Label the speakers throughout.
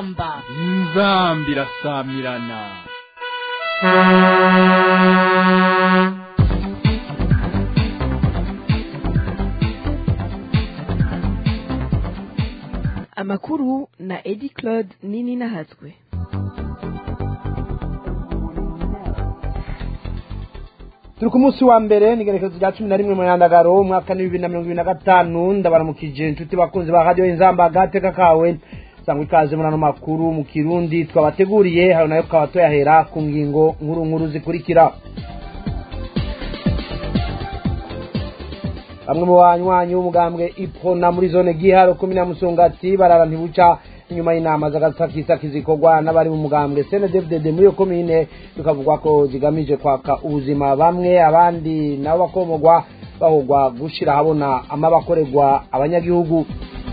Speaker 1: inzamba
Speaker 2: inzamba irasamirana
Speaker 3: amakuru na edi claude nini nahatswe
Speaker 4: turi ku munsi wa mbere ni igenekerezo rya cumi na rimwe mu nyandagaro umwaka ni bibiri na mirongo ibiri na gatanu ndabaramukije inshuti bakunzi ba radiyo inzamba agateka kawe sangwa ikaze muri ano makuru mu kirundi twabateguriye hayo nayo tukaba tuyahera ku ngingo nkuru nkuru zikurikira bamwe mu banywanyi b'umugambwe ipona muri zone giharo kumi na musongati barara ntibuca inyuma y'inama z'agasakisaki zikorwa n'abari mu mugambwe cndfdd muri iyo komine bikavugwa ko zigamije kwaka ubuzima bamwe abandi nabo bakomogwa bahogwa gushira ahabona amabakorerwa abanyagihugu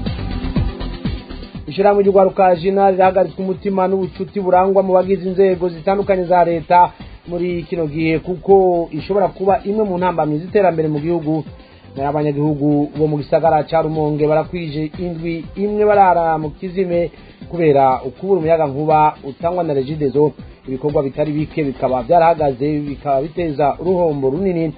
Speaker 4: ishyirahamwe ry'urwaruka jina rirahagaritswe umutima n'ubucuti burangwa mu bagize inzego zitandukanye za leta muri kino gihe kuko ishobora kuba imwe mu ntambamyi z'iterambere mu gihugu nayo abanyagihugu bo mu gisagara cya rumonge barakwije indwi imwe barara mu kizime kubera ukubura umuyaga nkuba utangwa na regidezo ibikorwa bitari bike bikaba byarahagaze bikaba biteza uruhombo runini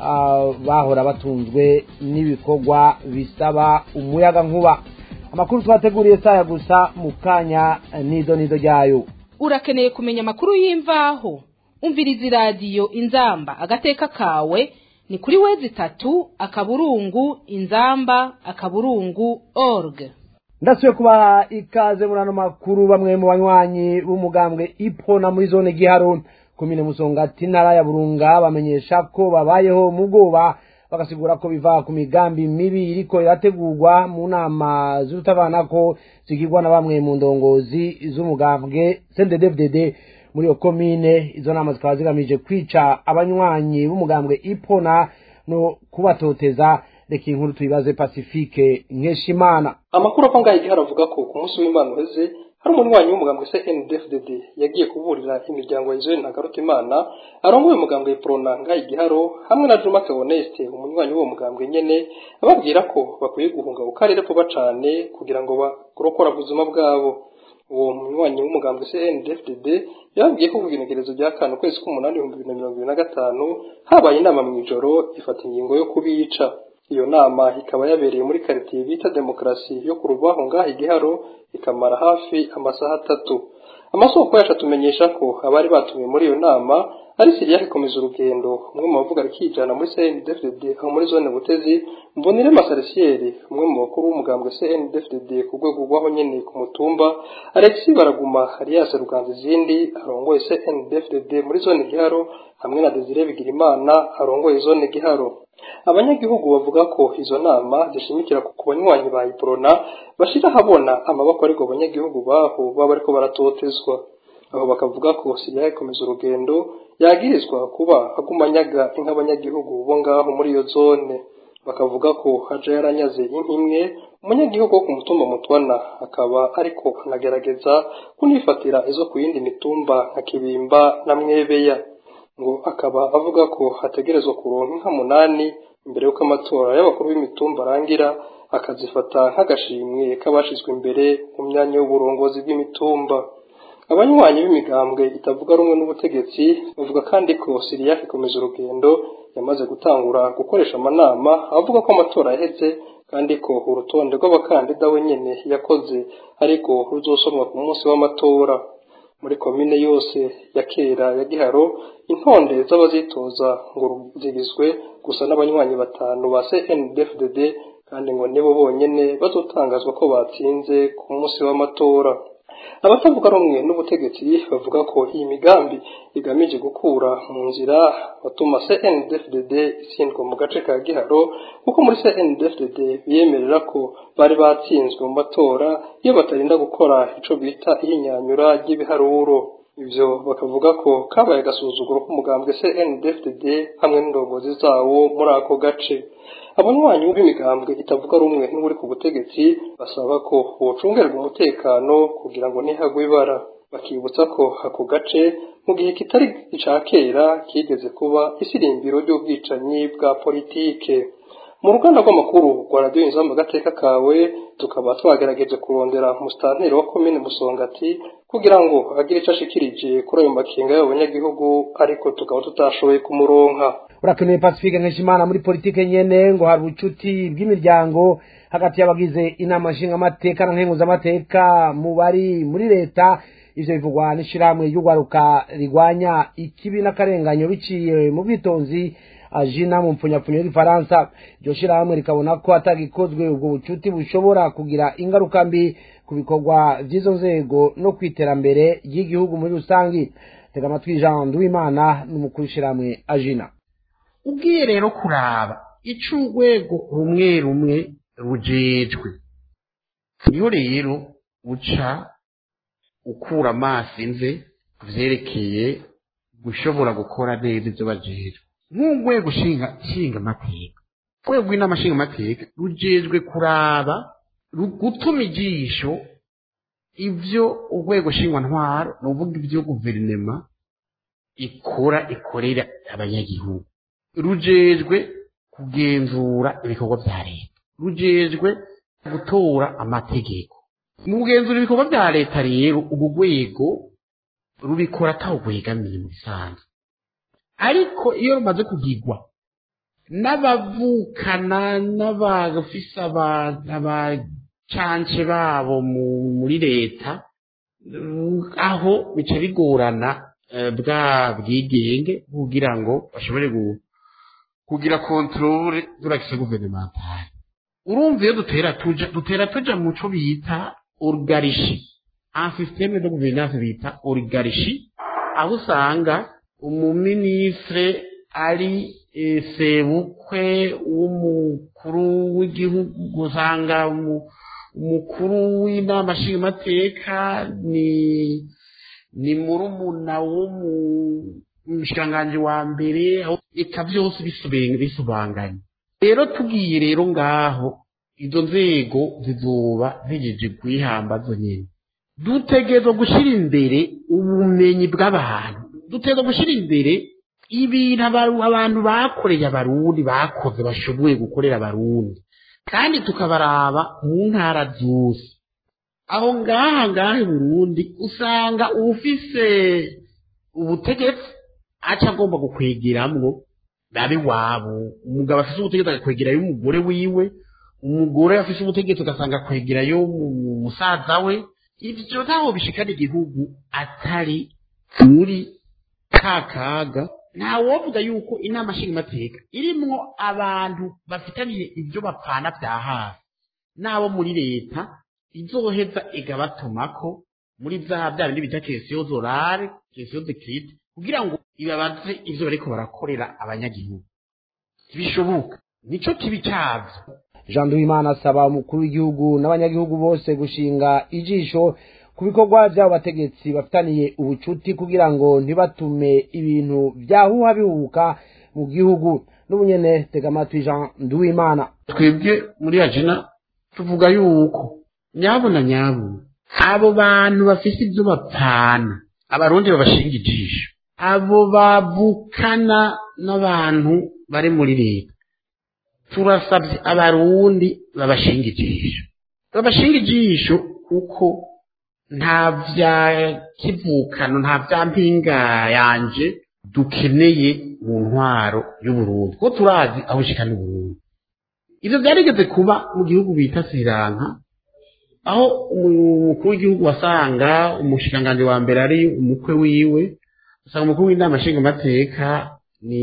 Speaker 4: bahora batunzwe n'ibikorwa bisaba umuyaga nkuba amakuru twateguriye saya gusa mu kanya nido nido ryayo
Speaker 1: urakeneye kumenya amakuru y'imvaho umviriza iradiyo inzamba agateka kawe ni kuri wezi itatu akaburungu inzamba akaburungu org
Speaker 4: ndasubiye kubaha ikaze muri ano makuru bamwe mu banywanyi b'umugambwe ipona muri zone giharo komine musongati ntara ya burunga bamenyesha ko babayeho mu bwoba bagasigura ko biva ku migambi mibi iriko irategurwa mu nama z'urutavanako zigirwa na bamwe mu ndongozi z'umugambwe cnddfdd muri iyo komine izo nama zikaba zigamije kwica abanywanyi b'umugambwe ipona no kubatoteza reka inkuru tuyibaze pacifique nkeshimana
Speaker 5: amakuru ava ngaho igihe aravuga ko ku munsi w'imana uheze hari umunywanyi w'umugambwe cndfdd yagiye kuburira imiryango ya na garutimana arongoye umugambwe prona ngaho igiharo hamwe na juma theoneste umunywanyi w'uwo mugambwe nyene ababwira ko bakwiye guhunga ku karere vuba cane kugira ngo barokora ubuzima bwabo uwo munywanyi w'umugambwe cndfdd yababwiye ko ku igenekerezo rya kane ukwezi k'umunani ibihumbi bibiri na mirongo ibiri na gatanu habaye inama mu ijoro ifata ingingo yo kubica iyo nama ikaba yabereye muri karitiye bita demokarasi yo ku rubaho ngaho igiharo ikamara hafi amasaha atatu amasoko yacu atumenyesha ko abari batumiwe muri iyo nama ari siriya ikomeza urugendo umwe mu bavuga rikijana muri cndfdd aho muri zone butezi mbonire masarisiyeri umwe mu bakuru w'umugambwe cndfdd ku rwego rw'aho nyene ku mutumba alexi baraguma alias ruganza izindi arongoye cndfdd muri zone giharo hamwe na desire bigirimana arongoye zone giharo abanyagihugu bavuga ko izo nama zishimikira ku banywanyi ba iprona bashira habona amaboko ariko abanyagihugu baho baba bariko baratotezwa aho bakavuga ko siriya ikomeza urugendo yagirizwa kuba aguma anyaga inka abanyagihugu bo ngaho muri iyo zone bakavuga ko haja yaranyaze inka imwe umunyagihugu wo ku mutumba mutwana akaba ariko anagerageza kunifatira izo ku yindi mitumba nka kibimba na mwebeya ngo akaba avuga ko hategerezwa kuronka inka munani imbere y'uko amatora y'abakuru b'imitumba arangira akazifata nk'agashimwe k'abashizwe imbere mu myanya y'uburongozi bw'imitumba abanywanyi b'imigambwe itavuga rumwe n'ubutegetsi bavuga kandi ko siriya ikomeza urugendo yamaze gutangura gukoresha amanama avuga ko amatora yaheze kandi ko urutonde rw'abakandida wenyene yakoze ariko ruzosomwa ku munsi w'amatora muri komine yose ya kera ya giharo intonde z'abazitoza ngo zigizwe gusa n'abanywanyi batanu ba cndfdd kandi ngo nibo bonyene bazotangazwa ko batsinze ku munsi w'amatora abatavuga rumwe n'ubutegetsi bavuga ko iyi migambi igamije gukura mu nzira batuma cndfdd itsindwa mu gace ka giharo kuko muri cndfdd biyemerera ko bari batsinzwe mu matora iyo batarinda gukora ico bita ihinyanyura ry'ibiharuro ivyo bakavuga ko kabaye agasuzuguro k'umugambwe cndfdd hamwe n'indongozi zawo muri ako gace abanywanyi b'imigambwe itavuga rumwe n'uri ku butegetsi basaba ko bocungerwa umutekano kugira ngo ntihagwe ibara bakibutsa ko ako gace mu gihe kitari ica kera kigeze kuba isirimbiro ry'ubwicanyi bwa politike mu ruganda rw'amakuru rwa radiyo inzamba agateka kawe tukaba twagerageje kurondera umusitanteri wa komine musongati kugira ngo agire icyo ashikirije kuri ayo makinga y'abo banyagihugu ariko tukaba tutashoboye kumuronka
Speaker 4: urakenewe pacifique nkeshimana muri politike nyene ngo hari ubucuti bw'imiryango hagati y'abagize inama nshingamateka na nkenguzamateka mu bari muri leta ivyo bivugwa n'ishirahamwe ry'urwaruka rigwanya ikibi n'akarenganyo biciye mu bwitonzi ajina mu mpfunyapfunyo y'igifaransa iryo shirahamwe rikabona ko atagikozwe ubwo bucuti bushobora kugira ingaruka mbi ku bikorwa vy'izo nzego no kw'iterambere ry'igihugu muri rusangi tega amatwi jean nduwimana n'umukuru w'ishirahamwe ajina
Speaker 6: ugiye rero kuraba ico urwego rumwe rumwe rujejwe niho rero uca ukura amaso inze ku vyerekeye gushobora gukora neza ivyo bajejwe nk'urwego nshinga nshinga amateka urwego rw'inama nshinga amateka rujejwe kuraba ru- gutuma ijisho ivyo urwego ntwaro ni uvuga ivyo guverinema ikora ikorera abanyagihugu rujejwe kugenzura ibikorwa vya leta rujejwe gutora amategeko mu kugenzura ibikorwa vya leta rero urwo rwego rubikora atawugwegamiye mu bisanzwe ariko iyo rumaze kugigwa n'abavukana n'abafise aba- abacance babo mu- muri leta mm, aho bica bigorana eh, bwa bwigenge kugira ngo bashobore gu- kugira kontrole durakise guvernementale urumva iyo dutera tuja dutera tuja mu co bita origarishi un systeme de gouvernance bita origarishi aho usanga umuminisitire ari eh, sebukwe w'umukuru w'igihugu usanga umu- umukuru w'inama nshingamateka ni ni murumuna w'umushikiranganji wa mbere aho eka byose bisubenga bisubanganye rero tugiye rero ngaho izo nzego zizoba zigeje kwihamba zo nyene dutegerezwa gushyira imbere ubumenyi bw'abantu dutegerezwa gushyira imbere ibintu aba- abantu bakoreye abarundi bakoze bashoboye gukorera abarundi kandi tukabaraba mu ntara zose aho ngaha ngaha i burundi usanga ufise ubutegetsi aca agomba gukwegeramwo babe wabo umugabo afise ubutegetsi agakwegerayo umugore wiwe umugore afise ubutegetsi ugasanga akwegerayo mu- musaza we ivyo ntaho bishikana igihugu atari muri ka kaga ntawovuga yuko inama nshingamateka irimwo abantu bafitaniye ibyo bapfana vya hafi n'abo muri leta izoheza igabatumako muri za bya bindi bita kesiyo zorare kesiyo dekirite kugira ngo ibabaze ivyo bariko barakorera abanyagihugu ntibishoboka nico kibi cavyo
Speaker 4: jean nduwimana asaba umukuru w'igihugu n'abanyagihugu bose gushinga ijisho ku bikorwa by'abo bategetsi bafitaniye ubucuti kugira ngo ntibatume ibintu byahuha bihubuka mu gihugu n'ubunyene tega amatwi jean nduwimana
Speaker 6: twebwe muri ajina tuvuga yuko nyabuna nyabuna abo bantu bafise ibyo bapfana abarundi babashinga ijisho abo bavukana n'abantu bari muri leta turasabye abarundi babashinga ijisho babashinga ijisho kuko nta vya kivukano nta vya mpinga yanje dukeneye mu ntwaro y'uburundi kuko turazi aho ishikana uburundi ivyo vyarigeze kuba mu gihugu bita Sri Lanka aho umukuru w'igihugu wasanga umushikiranganji wa mbere ari umukwe wiwe usanga umukuru w'inama nshingamateka ni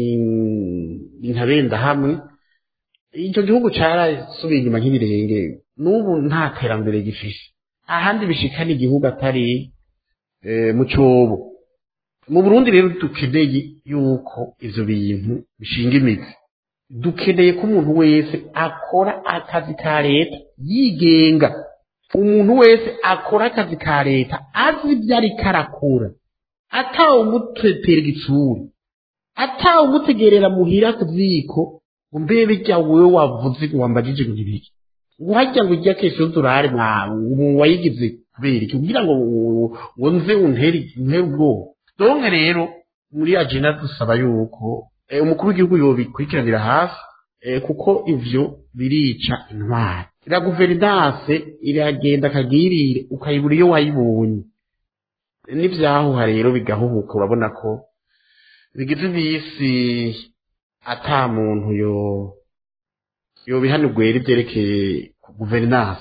Speaker 6: ni ntabenda hamwe icyo gihugu carasubiye inyuma nk'ibirenge n'ubu nta terambere gifise ahandi bishikana igihugu atari eh, mu cobo mu burundi rero dukeneye yuko ivyo bintu bishinga imizi dukeneye ko umuntu wese akora akazi ka leta yigenga umuntu wese akora akazi ka leta azi ibyo ariko arakora atawe umutetera igitsuri atawe umutegerera muhira ku ziko ngo mbe bijya wewe wavuze ngo wambajije ngo ntibiki ngo hajya ngo ijya kese udurare mwawe umuntu wayigize kubera iki kugira ngo ngo nze untere untere ubwoba donke rero muri agenda dusaba yuko eh, umukuru w'igihugu yobikurikiranira hafi eh, kuko ivyo birica intwari ira guverinance iragenda akagirire ukayibura iyo wayibonye n'ivyahuha rero bigahuhuka urabona ko bigize imisi ata muntu yo yobihanirwera ivyerekeye guverinance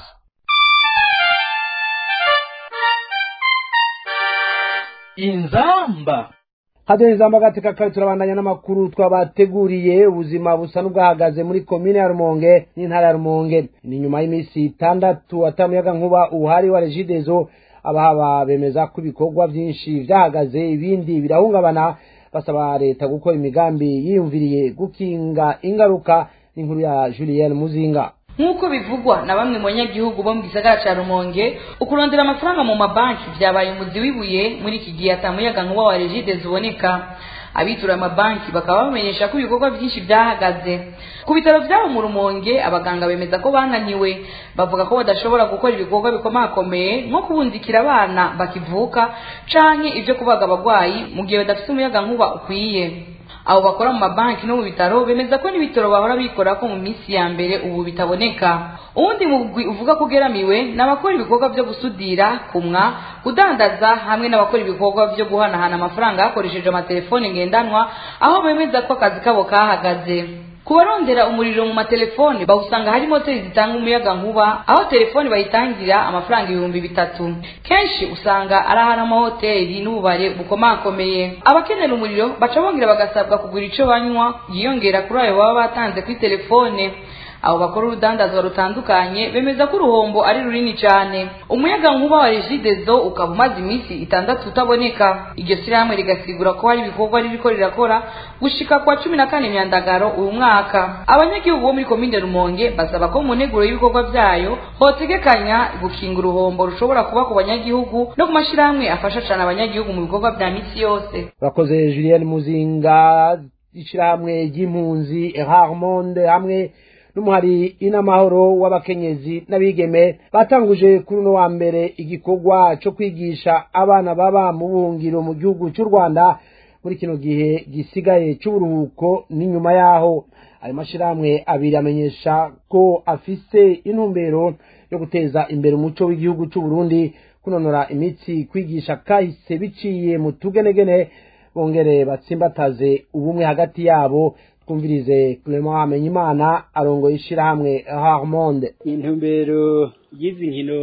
Speaker 2: inzamba
Speaker 4: hadiyo izamba gateka kare turabandanya n'amakuru twabateguriye ubuzima busa n'ubwahagaze muri komine ya rumonge n'intara ya rumonge ni nyuma y'iminsi itandatu atamuyaga nkuba ubuhari wa regidezo abahaba bemeza ko ibikorwa byinshi vyahagaze ibindi birahungabana basaba leta gukora imigambi yiyumviriye gukinga ingaruka n'inkuru ya Julien Muzinga
Speaker 7: nk'uko bivugwa na bamwe mu banyagihugu bo mu gisagara ca rumonge ukurondera amafaranga mu mabanki vyabaye umuzi w'ibuye muri iki gihe atamuyaga nkuba wa regide ziboneka abitura amabanki bakaba bamenyesha ko ibikorwa byinshi byahagaze ku bitaro vyabo mu rumonge abaganga bemeza ko bananiwe bavuga ko badashobora gukora ibikorwa bikomakomeye nko kubundikira abana bakivuka canke ivyo kubaga abagwayi mu gihe badafise umuyaga nkuba ukwiye abo bakora mu mabanki no mu bitaro bemeza ko n'ibitaro bahora bikora ko mu minsi ya mbere ubu bitaboneka uwundi mugwi uvuga ko ugeramiwe ni abakora ibikorwa byo gusudira kumwa kudandaza hamwe n'abakora ibikorwa byo guhanahana amafaranga hakoresheje amatelefoni ngendanwa aho bemeza ko akazi kabo kahagaze ku barondera umuriro mu matelefone bawusanga hari moteri zitanga umuyaga nkuba aho telefoni bayitangira amafaranga ibihumbi bitatu kenshi usanga ari ahari amahoteli n'ububare bukomakomeye abakenera umuriro baca bongera bagasabwa kugura ico banywa yiyongera kuri ayo baba batanze kuri telefone abo bakora urudandazwa rutandukanye bemeza ko uruhombo ari runini cyane umuyaga nkuba wa regidezo ukaba umaze iminsi itandatu utaboneka iryo shyirahamwe rigasigura ko hari ibikorwa ririko rirakora gushika kwa cumi na kane myandagaro uyu mwaka abanyagihugu bo muri komine rumonge basaba ko mu nteguro y'ibikorwa vyayo hotegekanya gukinga uruhombo rushobora kuba ku banyagihugu no ku mashyirahamwe afasha cane abanyagihugu mu bikorwa vya misi yose
Speaker 4: urakoze Julien Muzinga ishirahamwe ry'impunzi Harmonde hamwe n'umuhari inamahoro w'abakenyezi n'abigeme batanguje kuri uno wa mbere igikorwa cyo kwigisha abana baba mu buhungiro mu gihugu cy'u Rwanda muri kino gihe gisigaye cy'uburuhuko n'inyuma yaho ayo mashyirahamwe abiri amenyesha ko afise intumbero yo guteza imbere umuco w'igihugu cy'u Burundi kunonora imitsi kwigisha kahise biciye mu tugenegene bongere batsimbataze ubumwe hagati yabo twumvirize Clement Hamenyimana arongoye ishirahamwe Harmonde
Speaker 8: intumbero y'izi nkino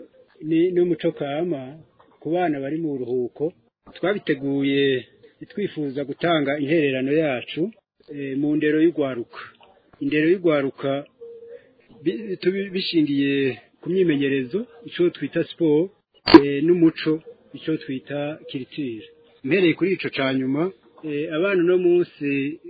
Speaker 8: n'umuco kama ku bana bari mu buruhuko twabiteguye twifuza gutanga intererano yacu mu ndero y'urwaruka indero y'urwaruka bishingiye ku myimenyerezo icyo twita siporo n'umuco icyo twita kiritire mpereye kuri icyo cya nyuma abana uno munsi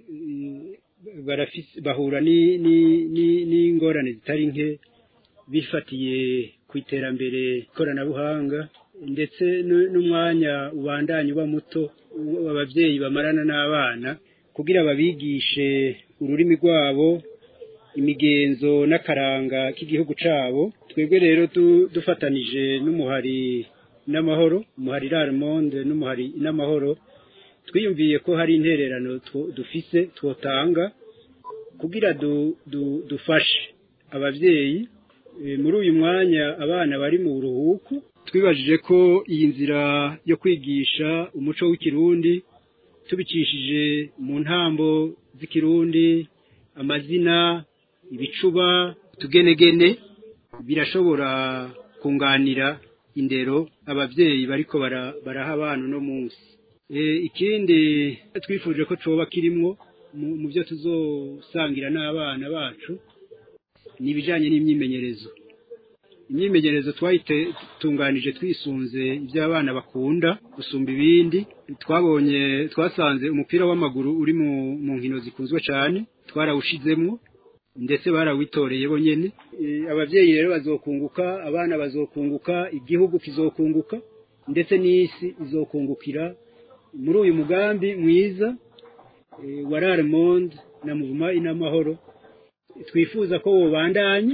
Speaker 8: bahura n'ingorane zitari nke bifatiye ku iterambere ikoranabuhanga ndetse n'umwanya ubandanya uba muto ababyeyi bamarana n'abana kugira babigishe ururimi rwabo imigenzo n'akaranga k'igihugu cyabo twebwe rero dufatanije n'umuhari n'amahoro umuhari rarimonde n'umuhari n'amahoro twiyumviye ko hari intererano dufise twotanga kugira dufashe ababyeyi muri uyu mwanya abana bari mu buruhuko twibajije ko iyi nzira yo kwigisha umuco w'ikirundi tubicishije mu ntambo z'ikirundi amazina ibicuba utugenegene birashobora kunganira indero ababyeyi bariko baraha abana uno munsi ikindi twifuje ko coba kirimwo mu byo tuzosangira n'abana bacu ni ibijyanye n'imyimenyerezo imyimenyerezo twayitunganije twisunze ibyo abana bakunda gusumba ibindi twabonye twasanze umupira w'amaguru uri mu nkino zikunzwe cyane twarawushizemo ndetse barawitoreye bonyine ababyeyi rero bazokunguka abana bazokunguka igihugu kizokunguka ndetse n'isi izokungukira muri uyu mugambi mwiza wa rarimonde na muvuma inamahoro twifuza ko wobandanya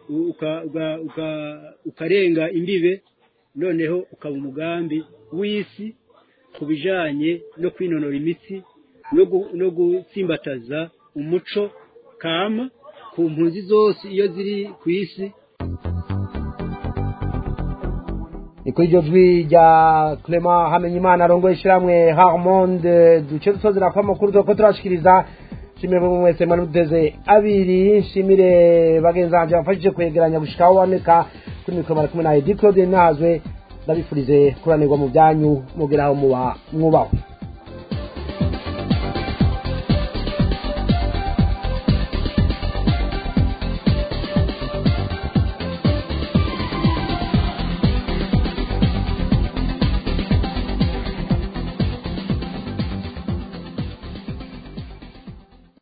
Speaker 8: ukarenga imbibe noneho ukaba umugambi w'isi ku bijyanye no kwinonora imitsi no gutsimbataza umuco kama ku mpunzi zose iyo ziri ku isi
Speaker 4: ni kuri iryo jwi rya clement hamenyimana arongoye ishyirahamwe harmonde duce dusozera ko amakuru turako turashikiriza nshimire buri mwese mwari muteze abiri nshimire bagenzi banjye bafashije kwegeranya gushika aho baboneka kuri mikoro bari kumwe na edi claude nahazwe ndabifurize kuranirwa mu byanyu mugeraho muba mwubahwe